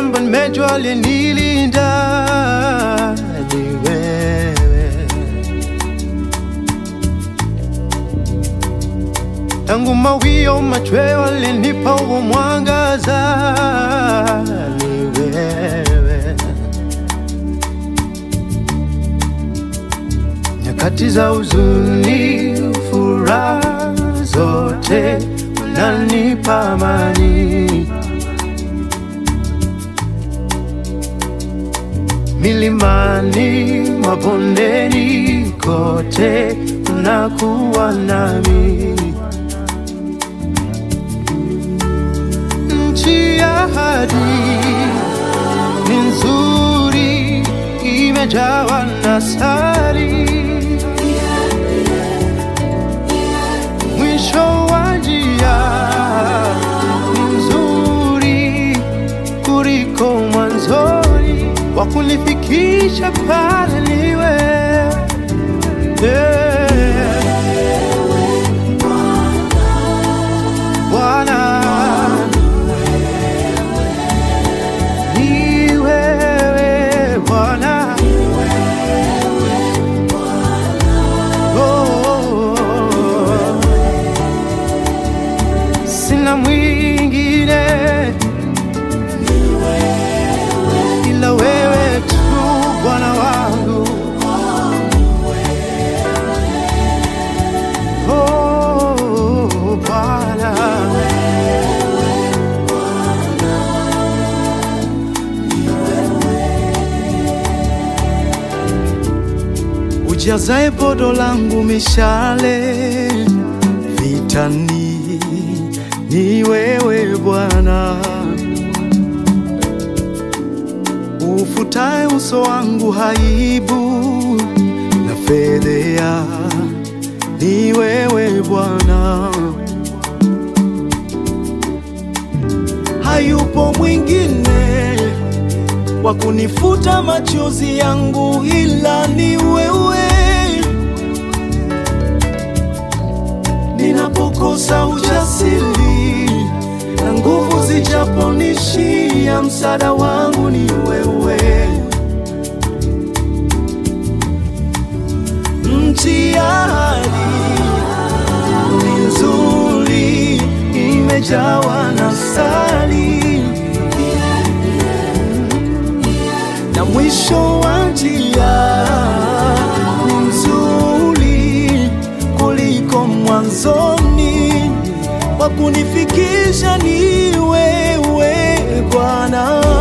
kwamba nimejua aliyenilinda ni wewe. Tangu mawio machweo alinipa huo mwangaza ni wewe. Nyakati za huzuni, furaha zote unanipa amani. Milimani, mabondeni, kote unakuwa nami. Nchi ya ahadi ni nzuri, imejawa na sari. Mwisho wa njia ni mzuri kuliko mwanzoni, wa kunifikisha pale niwe yeah. Bwana ni wewe Bwana, oh, sina mwingine ila wewe tu Bwana wangu, oh Bwana. ujazae podo langu mishale vitani, ni wewe Bwana, ufutae uso wangu haibu na fedhea, ni wewe Bwana, hayupo mwingine wa kunifuta machozi yangu ila ni wewe. Ninapokosa ujasiri na nguvu zijaponishia, msaada wangu ni wewe. Nchi ya ahadi ni nzuri, imejawa na sali na mwisho wa njia ni mzuri kuliko mwanzoni, wa kunifikisha ni wewe Bwana.